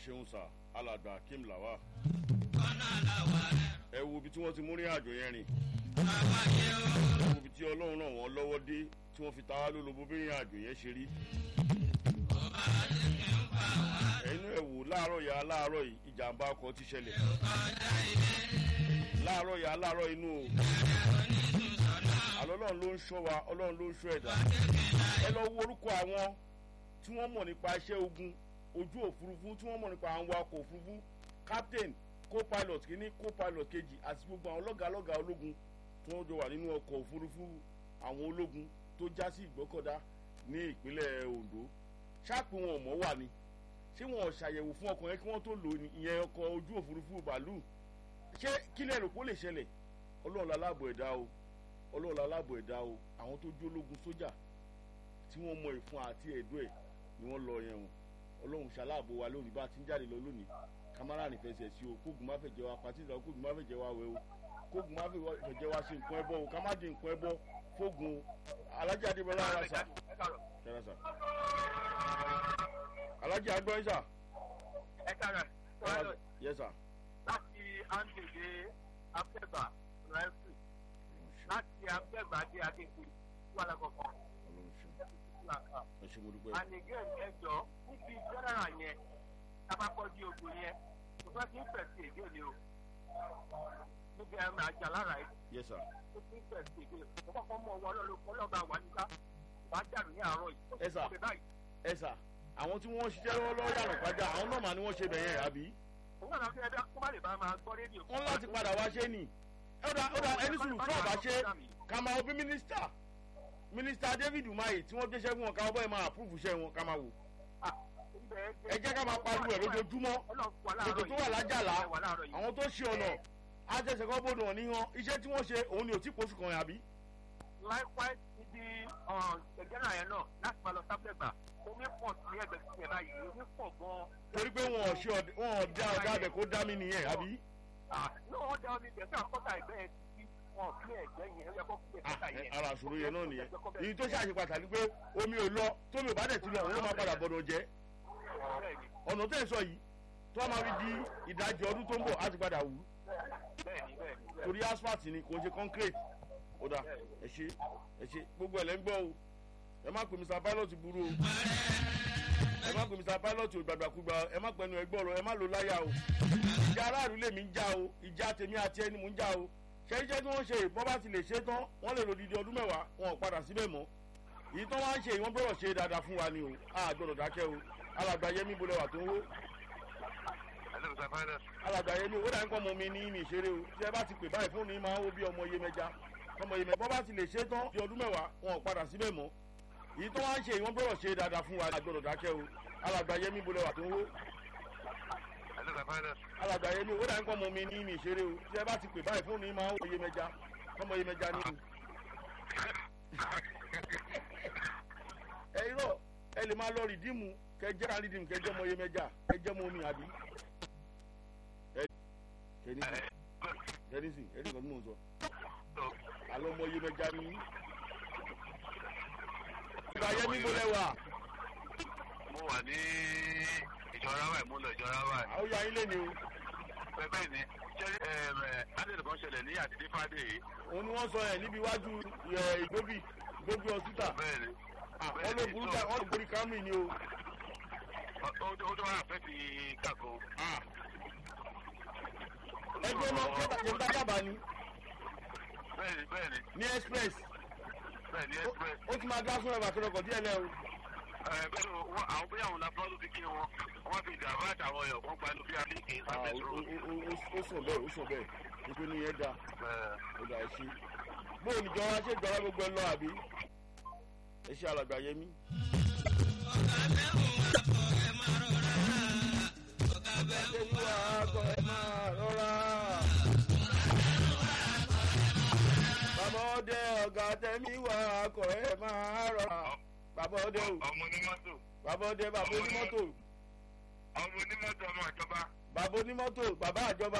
ṣeun sà alàgbà kim lawa ọ̀nà làwà rẹ̀. ẹ wo ibi tí wọ́n ti mú ní àjò yẹn rìn Àwa yẹ o. ẹ wo ibi tí ọlọ́run náà wọ́n lọ́wọ́ dé tí wọ́n fi ta wá lólobó bí ìrìn àjò yẹn ṣe rí Ọba ti fi ń pa wá. ẹnu ẹ wò láàárọ̀ yà láàárọ̀ yìí ìjàmbá ọkọ̀ ti ṣẹlẹ̀ Ọjà ilé. láàárọ̀ yà láàárọ̀ inú o Ẹ̀rẹ̀ onídùúsọ̀nà. àlọ́ ọlọ́run ló ń ṣọ́ wa ọlọ́run ló ń ṣọ́ ẹ̀dá ẹ lọ wo orúkọ àwọn tí wọ́n mọ̀ nípa iṣẹ́ ogun ojú òfurufú tí wọ́n mọ̀ nípa àwọn ọkọ̀ òfurufú captain co-pilot kìíní co-pilot kejì àti gbogbo àwọn lọ́gàálọ́gàá ológun tí wọ́n jọ wà nínú ọkọ̀ òfurufú àwọn ológun tó já sí ìgbọ́kọ̀dá ní ìpínlẹ̀ Ondo ṣáàpù wọn ò mọ̀ wà ni ṣé wọn ò ṣàyẹ̀wò fún ọkọ̀ yẹn kí wọ́n tó lò ní ìyẹn ọkọ̀ ojú òfurufú bàálù ṣé kílẹ̀ rò kó lè ṣẹlẹ̀ ọlọ́run lálábọ̀ ẹ̀dá o ọlọ́run lálábọ̀ ẹ̀dá o àwọn tó jó ológun sójà tí wọ́n mọ ìfun àti ẹ̀dọ́ ẹ̀ ni wọ́n lọ yẹn o ọlọ́run ṣaláàbò wa lónìí bá a ti ń jáde lọ lónìí kámárà ní fẹsẹ̀ sí o kóògùn má fẹ̀jẹ̀ wa pàtí ìlà kóògùn má fẹ̀jẹ̀ wa wẹ̀ o kóògùn má fẹ̀jẹ̀ wa ṣe nǹkan ẹbọ o ká má di nǹkan ẹbọ fóògùn o alájà adébọlá ara sà kẹrẹ sà alájà agbọ́ ẹ̀ sà ẹ kára sọ́yọ́ yẹ sà láti àǹdèdè abẹ́bà rẹ́fì láti abẹ́bà dé adékun wà lákọ̀ọ́kọ́ ọlọ́run ṣeun làkà. ẹ ṣe mo dúpẹ́ and again ẹjọ́ níbi general yẹn tabakọ́jú ogun yẹn tó bá ti ń fẹ̀sí èdè ni o níbi ẹ̀rọ àjà lára ẹ̀ yẹ sà tó ti ń fẹ̀sí èdè tó kọ́kọ́ mú ọwọ́ ọlọ́lọ́kọ́ lọ́ba wà níta wà á dànù ní àárọ̀ yìí. Ẹ sà. Ó ti báyìí. ẹ sà àwọn tí wọ́n ṣiṣẹ́ lọ́wọ́lọ́wọ́ yàrá pàjá àwọn náà mà ni wọ́n ṣe bẹ̀yẹn àbí òun náà fi ẹbí kó má lè bá máa gbọ́ rédíò. wọ́n láti padà wá ṣe ni ẹ ó dà ó dà ẹni sùúrù tó ọba ṣe ká máa wo bí mínísítà mínísítà David Umahi tí wọ́n gbéṣẹ́ fún wọn ká wọ́n bẹ́ẹ̀ máa àpúrúfù iṣẹ́ wọn ká máa wò ẹ jẹ́ ká máa pariwo ẹ̀ lójoojúmọ́ ètò tó wà lájàlá àwọn tó ṣe ọ̀nà àtẹ̀sẹ̀ kan bọ́dọ̀ wọn níhan iṣẹ́ tí wọ́n ṣe òun ni ò tí pọ̀ṣù kan yẹn àbí. likewise ibi ẹ̀gẹ́nà yẹn náà láti máa lọ sábẹ́gbà omi pọ̀ sí ẹgbẹ́ sí ẹ̀ báyìí omi pọ̀ gan-an. torí pé wọn ò ṣe ọ̀dẹ wọn ò dá ọ̀dà abẹ kó dá mi nìyẹn àbí. ní wọ́n dá omi bẹ̀ sí àkọ́tà ẹgbẹ́ yẹn títí wọn ò kílẹ̀ ẹgbẹ́ yẹn ó yẹ kó kílẹ̀ kọ́tà Ah, ẹ, yẹn. ara àṣòro yẹn náà nìyẹn èyí tó ṣàṣe pàtàkì pé omi ò lọ tómi ò bá dẹ̀ ti lọ òun ló máa padà bọ̀dọ̀ jẹ́ Bẹ́ẹ̀ni, ọ̀nà tẹ́ ẹ̀ sọ yìí tó a máa fi di ìdajì ọdún tó ń bọ̀ á ti padà wù ú bẹ́ẹ̀ni, bẹ́ẹ̀ni, bẹ́ẹ̀ni. torí asphalt ni kò ń ṣe concrete ó dà ẹ ṣe ẹ ṣe gbogbo ẹ̀ lẹ́ ń gbọ́ o ẹ má pè Mr Pilot burú o ẹ má pè Mr Pilot ò gbàgbàkúgbà ẹ má pẹnu ẹ gbọ́rọ̀ ẹ má lò láyà o ìjà aráàlú lèmi ń já o ìjà tèmi àti ẹni mò ń já o ṣé iṣẹ́ tí wọ́n ṣe bọ́ bá ti lè ṣe tán wọ́n lè lò dídí ọdún mẹ́wàá wọn ò padà síbẹ̀ mọ́ èyí tán wá ń ṣe ìwọ́n gbọ́dọ̀ ṣe dáadáa fún wa ni o a gbọ́dọ̀ dákẹ́ o alàgbà yẹmí bolẹ̀ wà tó ń wó alàgbà yẹmí ó dà ń kọ́ ọmọ mi ní mi ìṣeré o tí ẹ bá ti pè báyìí fóònù yìí máa ń wó bí ọmọ iyemẹja ọmọ iyemẹja bọ́ bá ti lè ṣe tán di ọdún mẹ́wàá wọn ò padà síbẹ̀ mọ́ èyí tán wá ń ṣe ìwọ́n gbọ́dọ̀ ṣe dáadáa fún wa a gbọ́dọ̀ dákẹ́ o alàgbà yẹmí bolẹ̀ wà tó ń wó alàgbà yẹmí ó dà ń kọ́ ọmọ mi ní mi ìṣeré o tí ẹ bá ti pè báyìí fóònù yìí máa ń wó iyemẹja ọmọ iyemẹja ní o. ẹ irọ́ ẹ lè máa lọ rìdíìmù kẹjẹ ká rìdíìmù kẹjẹ ọmọ iyemẹja kẹjẹ ọmọ omi àbí. ẹ kẹ́nìsì kẹ́nìsì ẹ nìkan tí mò ń sọ àlọ́ ọmọ iyemẹja ní. ìgbà yẹmí mo lẹ́wà mo wà ní ìjọra wa ìmúlò ìjọra wa àwọn ya yín lé ni o bẹ́ẹ̀ ni ṣé adéèdè kan ṣẹlẹ̀ ní àdìdí fàdé yìí òun ni wọ́n sọ yẹn níbi iwájú ẹ, ìgbóbi ìgbóbi hospital bẹ́ẹ̀ ni wọ́n ló burú ká wọ́n ló borí Camry ni o. ó ó tó wà fẹ́ fi kàkó ẹgbẹ́ náà ṣé bá dábàá ni bẹ́ẹ̀ ni bẹ́ẹ̀ ni ní express bẹ́ẹ̀ ni express ó ti máa gá fún ẹ̀bà kẹrọkọ̀ díẹ̀ lẹ́ o. ẹ bẹ́ẹ̀ ni wọ́n àwọn bóyá àwọn lafọ́ ló fi kí wọn wọ́n fi ìjàmbá àtàwọn èèyàn kan gbanú bí abíkì Ah, sábẹ́ ó tó ó- ó- ó- ó sùn bẹ́ẹ̀ ó sùn bẹ́ẹ̀ nítorí ní yẹn da ó da ẹ ṣe. bóò ní jọra ṣé jọra gbogbo ẹ lọ àbí ẹ ṣe alàgbà yẹmí. Ọ̀gá bẹ́hùn akọ̀ ẹ máa rọra. Ọ̀gá bẹ́hùn ṣé wà á kọ ẹ máa rọra. bàbá ọdẹ ọ̀gá tẹ̀mí wà á kọ ẹ máa rọra. bàbá ọdẹ o ọmọ onímọ́tò bàbá ọdẹ bàbá onímọ́tò ọmọ onímọ́tò ọmọ ìjọba bàbá onímọ́tò bàbá àjọba.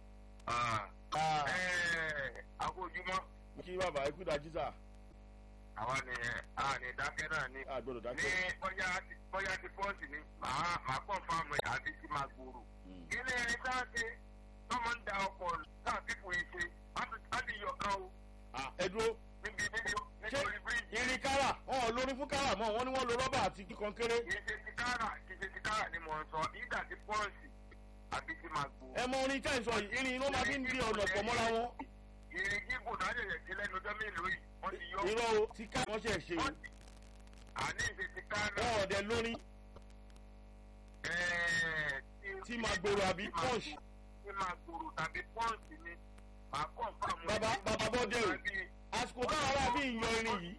Ah, àkójúmọ́ kí bàbá ikú dájú sà àwa ni a ní dákẹ́ náà ni àgbọ̀dọ̀ ní dákẹ́. bóyá ti bóyá ti pọ́ọ̀sì ni màá màá kọ́ fáàmù ẹ̀ àti ti máa gbòòrò. Mm. kí ni ẹni tá a ṣe tọ́mọ ń da ọkọ̀ náà fífò yìí ṣe á ti yọ kan o Ah, ẹ dúró níbi níbi ṣé nítorí bíríìjì. irin kára wọn ò lórí fún kára mọ́ wọn ni wọ́n lo rọ́bà àti kíkan kéré. kì í ṣe ti kára kì í ṣe ti kára ni mò ń sọ ìdá ti pọ́ọ̀sì àti ti máa gbòòrò. ẹ mọ orin tẹ́ ń sọ yìí irin ló máa fi ń di ọ̀nà pọ̀ mọ́ra wọn. ìrìn gígùn náà ṣẹ̀ṣẹ̀ sí lẹ́nu ọjọ́ mélòó yìí wọ́n ti yọ. irọ́ o ti ká wọ́n ṣe ṣe Wọ́n ti- àní ìṣe ti kára. wọn ọ̀dẹ lórí ẹ̀ẹ́, tí máa gbòòrò àbí punch. tí máa gbòòrò tàbí pọ́ǹsì ni màá kọ́ fáàmù. Bàbá bàbá bọ́dẹ o àsìkò táwọn ará bí ìyan irin yìí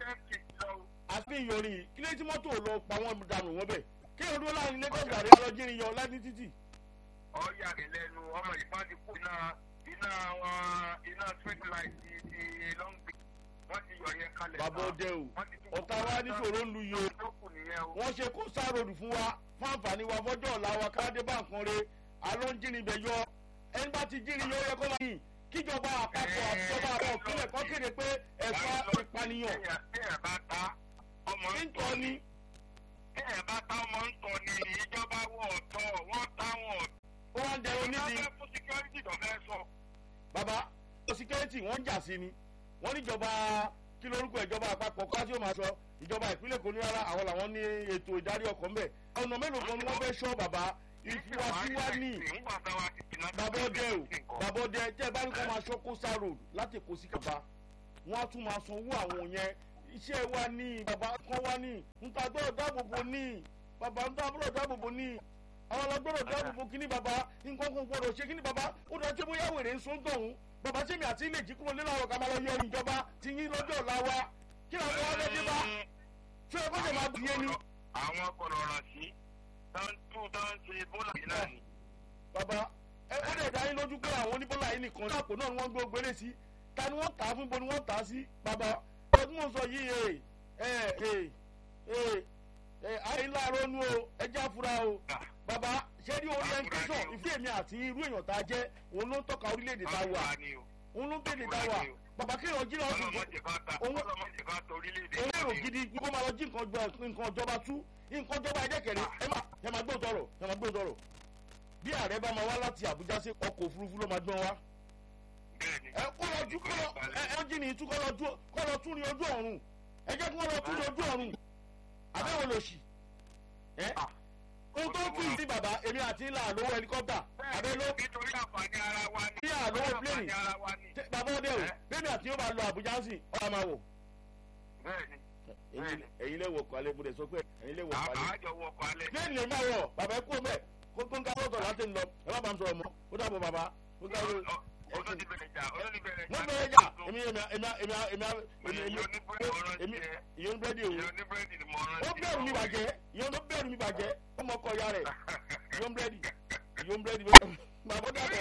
àti bí ìyan irin yìí kí ló tí mọ́tò lọ pa wọ́n dànù wọ́n bẹ̀ kí ló dúró láàrin lagos gàdé lọ jírin yọ láti títì. ọ̀yà rẹ̀ lẹ́nu ọmọ ìfá ti kú iná iná wọn iná street light ti ti long beach wọ́n ti yọ yẹn kalẹ̀. bàbá ọdẹ o Wọ́n ti tún- ọ̀tá wa níṣòro ń lu yìí o tó kù nìyẹn o. wọ́n ṣe kó sárodù fún wa fún àǹfààní wa fọ́jọ́ ọ̀la wa káde bá nǹkan re aló ń jírin bẹ̀ yọ ẹni bá ti jírin yọ ó yẹ kó máa yìn kíjọba àpapọ̀ àtijọba àwọn òpínlẹ̀ kan kéde pé ẹ̀fọ́ ìpànìyàn Téèyàn bá ta ọmọ ń ń tọ́ tọ́ ni. ni Téèyàn bá ta ọmọ ń tọ́ ni ìjọba wọ̀ ọ̀tọ̀ wọ́n ta wọn ọ̀tọ̀. ó wá ń dẹrun nídìí Ìjọba fún security tó fẹ́ sọ. bàbá síkẹ́rìtì wọ́n ń jà sí ni wọ́n níjọba kí lórúkọ ìjọba àpapọ̀ ká tí ó máa sọ ìjọba ìpínlẹ̀ kò ní rárá àwọn làwọn ní ètò ìdarí ọkọ̀ ńbẹ̀ ọ̀nà mélòó kan ni wọ́n fẹ́ sọ bàbá ìfúwàsíwá ní bàbá ọdẹ o bàbá ọdẹ tẹ́ ẹ bá ní kó máa sọ kósà road láti èkó sí kaba wọ́n á tún máa sanwó àwọn yẹn iṣẹ́ wa ní bàbá kan wá ní nta gbọ́dọ̀ dáàbòbò ní bàbá nta gbọ́dọ̀ dáàbòbò ní àwọn ọlọgbọ́dọ̀ dáàbòbò kíní bàbá nǹkan kan gbọ́dọ̀ ṣe kíní bàbá ó dọ̀ ṣé bóyá wèrè ń sún tọ̀hún bàbá sẹ́mi àti ilé ìjíkúrò nílò àwọn kan máa lọ yẹ ìjọba ti yín lọ́jọ́ ọ̀la wa kí làwọn wá lọ́dẹ bá ṣé ẹ kọ́jà máa bìyẹn ni. Àwọn kọ̀nà ọ̀ràn sí táǹtù táǹtì bọ́lá yìí náà ni. bàbá ẹ ó dẹ̀ dá yín lójú pé àwọn oníbọ́lá yìí nìkan ní àpò náà ni wọ́n gbé ogbélé sí ta ni wọ́n tà á fún bo ni wọ́n tà á sí bàbá ọdún mọ̀ sọ yìí ẹ ẹ ẹ ẹ ẹ àìláàrọ̀ nu o ẹjẹ́ àfúrá o bàbá ṣé ní orientation ìfí èmi àti irú èèyàn tá a jẹ́ òun ló ń tọ́ka orílẹ̀-èdè tá a wà Àfúrà ni o. òun ló ń tẹ̀lé tá a wà bàbá kí èèyàn jí náà sùn Ọlọ́mọdé bá ta Owó- ọlọ́mọdé bá ta orílẹ̀-èdè òun èrò ni o. gidi kó máa lọ jí nǹkan jọ nǹkan ìjọba tú nǹkan ìjọba ẹ̀dẹ́kẹ̀rẹ́ ẹ má ẹ má gbóòtọ̀ rọ̀ ẹ má gbóòtọ̀ rọ̀ bí ààrẹ bá máa wá láti àbújá sí ọkọ̀ òfurufú ló máa gbọ́n wá Bẹ́ẹ̀ni. ẹ kó lọ tú kó lọ ẹ ẹ jí ni tú kó lọ tú kó lọ tú ní ojú ọ̀run ẹ jẹ́ kí wọ́n lọ tú ní ojú ọ̀run àbẹ́wò lò sí ẹ ohun tó kù sí bàbá èmi àti ńlá àlówó helicopter àbẹ́ ló Nítorí àǹfààní ara wa ni. bí àlówó plane Àǹfààní ara wa ni. tẹ- bàbá ọdẹ o bẹ́ẹ̀ni àti yóò bá lọ àbújá sí ọ̀rọ̀ máa wò Bẹ́ẹ̀ni. Ẹ̀yin- ẹ̀yin lè wọ̀ kọ́lé bó de sọ pé ẹ̀yin lè wọ̀ kọ́lé Àjọ wọkọ̀ alẹ́. plane lè má wọ̀ bàbá ẹ kú mẹ́ kó tó ń ká sọ̀tọ̀ láti ń lọ ẹ má bá ń sọ̀rọ̀ mọ́ ó dàbọ̀ bàbá ó dàbọ̀ Olóòtí bẹ̀rẹ̀ jà, olóòtí bẹ̀rẹ̀ jà. mo bẹ̀rẹ̀ jà èmi èmi èmi èmi èmi èmi èmi èmi ìyẹn búrẹ́dì o Ìyẹn oníbẹ̀rẹ̀dì ni mo rán ó bẹ̀rù mi bàjẹ́ ìyẹn ló bẹ̀rù mi bàjẹ́ ó mọ ọkọ ya rẹ̀ ìyẹn búrẹ́dì ìyẹn búrẹ́dì bàbá dàbọ̀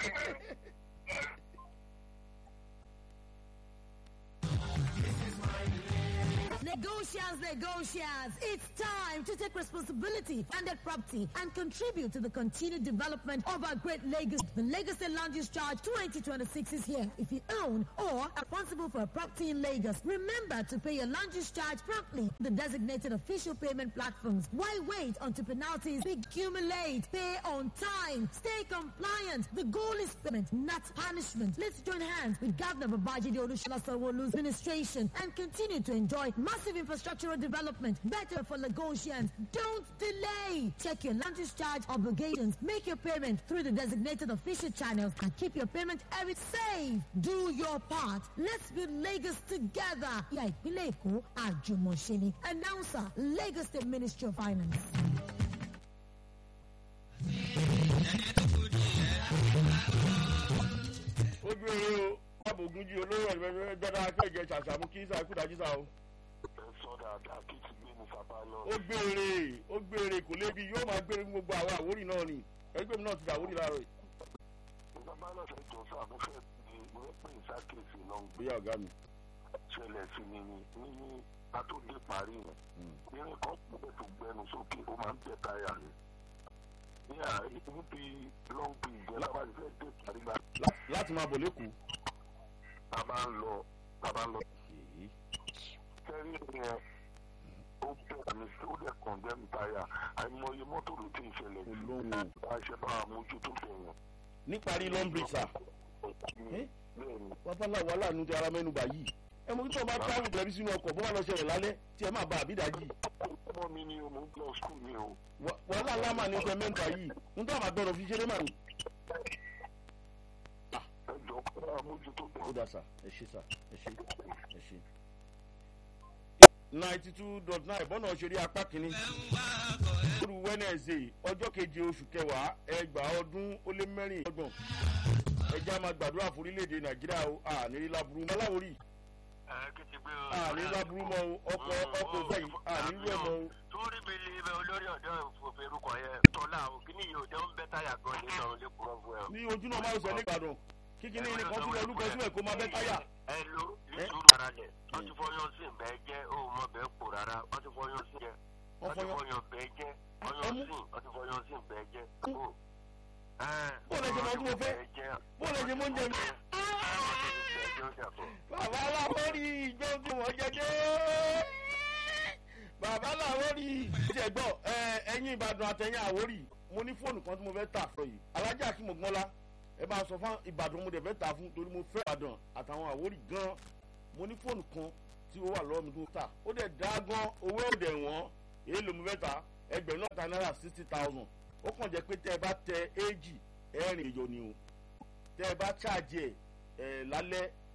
Negotiants, negotiants, it's time to take responsibility for landed property and contribute to the continued development of our great Lagos. The Lagos State Land Use Charge 2026 is here. If you own or are responsible for a property in Lagos, remember to pay your land use charge promptly. The designated official payment platforms. Why wait until penalties accumulate? Pay on time. Stay compliant. The goal is payment, not punishment. Let's join hands with Governor Babajide Olusola Sanwo-Olu's administration and continue to enjoy massive infrastructural development. Better for Lagosians. Don't delay. Check your land use charge obligations. Make your payment through the designated official channels and keep your payment every safe. Do your part. Let's build Lagos together. Yeah, ìpínlẹ̀ Èkó, àjùmọ̀ṣe ni. Announcer, Lagos State Ministry of Finance. ojú eré o báàbò ogunjì olóró ẹ̀rọ gbọ́dọ̀ akẹ́jẹ ṣàṣàmú kí sáà kúdájú sáà o ẹ sọ dáadáa kí ti gbé ní sábàlọ. ó gbére ó gbére kò lébi yóò máa gbére fún gbogbo àwọn àwórì náà ni ẹgbẹ́ mi náà ti dà àwórì láàárọ̀ yìí. sábàlọ fẹ́ jọ sọ àmúfẹ́ ní wẹ́pẹ́ ìsákèsì náà ń gbé bóyá ọ̀gá mi. ṣẹlẹ̀ sí mi ní ní atóde parí yẹn irin kan pẹ̀ tó gbẹnu sókè ó máa ń tẹ̀ táyà rẹ̀ ní àárín níbi long bridge yẹn lábàá ti fẹ́ dé parí la Lá- láti máa bọ̀ lẹ́kọ̀ọ́. a máa ń lọ a máa ń lọ sẹ́rí yẹn ó bẹ̀rẹ̀ mi sí ó dẹ̀ condemn táyà àìmọye mọ́tò ló ti ń ṣẹlẹ̀ sí Olóhùn. àṣẹ bá àmójútó bẹ̀rẹ̀. níparí lọ́ńbì sà Eh? bẹ́ẹ̀ni babaláwo aláàánú ti ara mẹ́nuba yìí ẹ mọ kí tó bá travel tẹ̀lé sínú ọkọ̀ bó bá lọ ṣẹlẹ̀ lálẹ́ tí ẹ máa bá àbídájì ọmọ mi ni o mo ń lọ skul ni o. wàhálà ńlá mà ní ọkọ̀ mẹ́ta yìí ń tó àmà gbọ́dọ̀ fi ṣeré mà ní. ẹ jọ kó àmójútó ó bẹ̀rẹ̀. dà sà ẹ ṣe sà ẹ ṣe ẹ ṣe. ninety two dot nine bọ́nà òṣèré apá kínní lóru wednesday ọjọ́ keje oṣù kẹwàá ẹgbàá ọdún ó lé mẹ́rìnlélọ́gbọ̀n ẹjẹ́ a máa gbàdúrà fún orílẹ̀-èdè nàìjíríà o àníri láburú mọ́ aláwòrì ẹ kí ti gbé o. àníri láburú mọ́ o ọkọ̀ ọkọ̀ òfẹ́ yìí àníri rẹ̀ mọ́ o. torí mi lè bẹ olórí ọ̀dọ́ òfurufú yẹn tọ́lá o kí ni yìí ò jẹ́ ń bẹ́ táyà gan nínú àwọn ilé kúrọ́ fún ẹ o. ní ojú náà máa ń sọ ní ìbàdàn kíkíní ní kan sílẹ̀ olúkọ sílẹ̀ kó máa bẹ́ táyà. ẹ lo nítorí ara lẹ̀ wọ́n ti fọyán sí ìbẹ́ jẹ́ ó mọ bẹ́ẹ̀ pò rárá wọ́n ti fọyán sí jẹ́ wọ́n wọ́n ti fọyán fọyán bẹ́ẹ̀ jẹ́ fọyán sí wọ́n ti fọyán sí ìbẹ́ jẹ́ ó. Bó lẹ ṣe mọ tí mo fẹ́? Bó lẹ ṣe mọ oúnjẹ mi? bàbá làwọn rí ìjọ tí wọ́n jẹjẹ́. bàbá làwọn rí ìjẹ́ gbọ́ ẹ̀yin ìbàdàn àtẹ̀yìn àwórì mo ní fóònù kan tí mo fẹ́ tà fún yìí alájà kí mo gbọ́n la ẹ bá sọ fún ìbàdàn mo dẹ̀ fẹ́ tà fún torí mo fẹ́ ìbàdàn àtàwọn àwórì gan mo ní fóònù kan tí ó wà lọ́wọ́ mi tó tà ó dẹ̀ dá gan owó òdẹ̀ wọ́n èyí ló mo fẹ́ tà ẹgbẹ̀rún náà ta náírà sixty thousand ó kàn jẹ́ pé tẹ́ ẹ bá tẹ éjì ẹ̀rìn èyọ ni o tẹ́ ẹ bá ṣáàjì ẹ̀ ẹ̀ lálẹ́